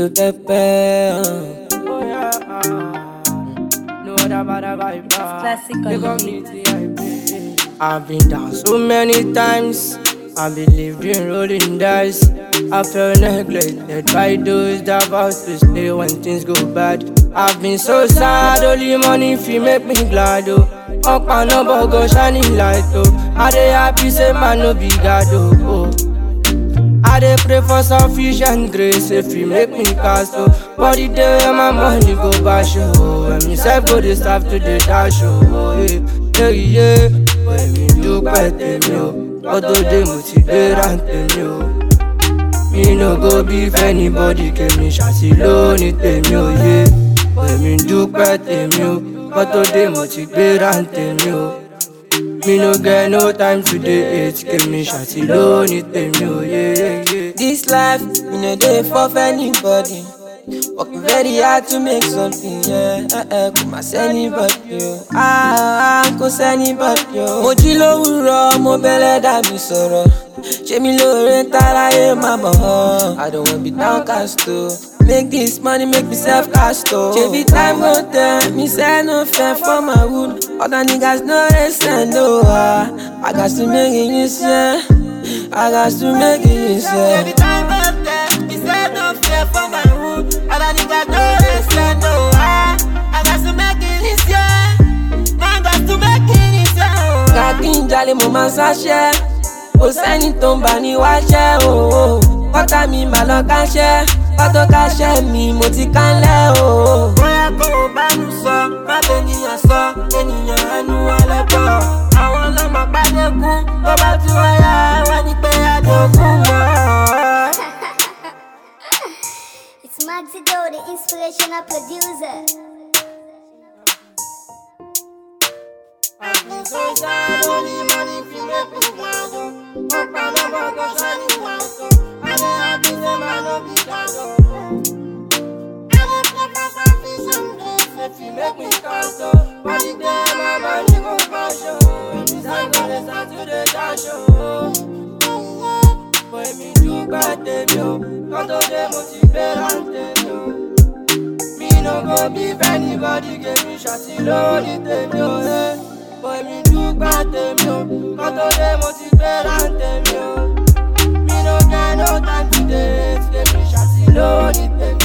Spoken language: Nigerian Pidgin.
to pepper. Oh yeah, ah. no other bad vibe. ah. Classic The on the community I pay. I've been down so many times. I believed in rolling dice. I felt neglected by those that vows to stay when things go bad. I've been so sad, only money fi make me glad oh. Up and up, but go shining light oh. I dey happy say man no be God oh. oh. I dey pray for sufficient grace if you make me cast oh. But the day when my money go bash oh, when me self go dey starve to dey dash oh. Yeah, yeah, yeah. When me dúpẹ́ tèmi o, ọdún dé mo ti gbéra tèmi o. Mi no go beef anybody kèmi ṣàtì lónìí tèmi ò yé. When me dúpẹ́ tèmi o, ọdún dé mo ti gbéra tèmi o. Me no get no time to dey hate kèmi ṣàtì lónìí tèmi ò yé. This life, you know, they for anybody. Working very hard to make something, yeah. Uh, uh, kò má sẹ́nibọ̀dì o. Ah, ah, kò sẹ́nibọ̀dì o. Mo jí lówùrọ̀, mo bẹ̀rẹ̀ dàbí sọ̀rọ̀. Ṣé mi lóore ń táráyé má bọ̀ ọ́? I don't wanna be downcast o. Make this money, make me self cast o. Ṣebí time go tell me say no fair for my wood. Other niggas no dey send o. Ah, I got to make it you say. I got to make it you say. Ṣebí time go tell me say no fair for my wood. Other niggas no dey send o. Ah, I got to make it you say. I got to make it you say. Kàkí ń jalè mo máa ń sáṣẹ́. Kò sẹ́ni tó ń bà ní wáṣẹ́ o. Kọ́tà mi mà lọ káṣẹ́. Kọ́tò káṣẹ́ mi mo ti kánlẹ̀ o. Bóyá kò o bá nu sọ, má bẹ ènìyàn sọ, ènìyàn ẹnu ọlẹ́pọ̀. Àwọn ọlọ́mọ pàdékùn, tó bá tún wáyà, wọ́n ní pé àdókùn mọ́. It's Maxi Do, the inspirational producer. Make me cast oh, but the day my money go crash oh, and this I go dey start to dey dash oh. Boy mi dúpẹ́ tèmi o, kọ́tọ́ dé mo ti gbéra tèmi o. Mi no go beef anybody, give me ṣàtì lórí tèmi o. eh. Boy mi dúpẹ́ tèmi o, kọ́tọ́ dé mo ti gbéra tèmi o. Mi no get no time to date, give me ṣàtì lórí tèmi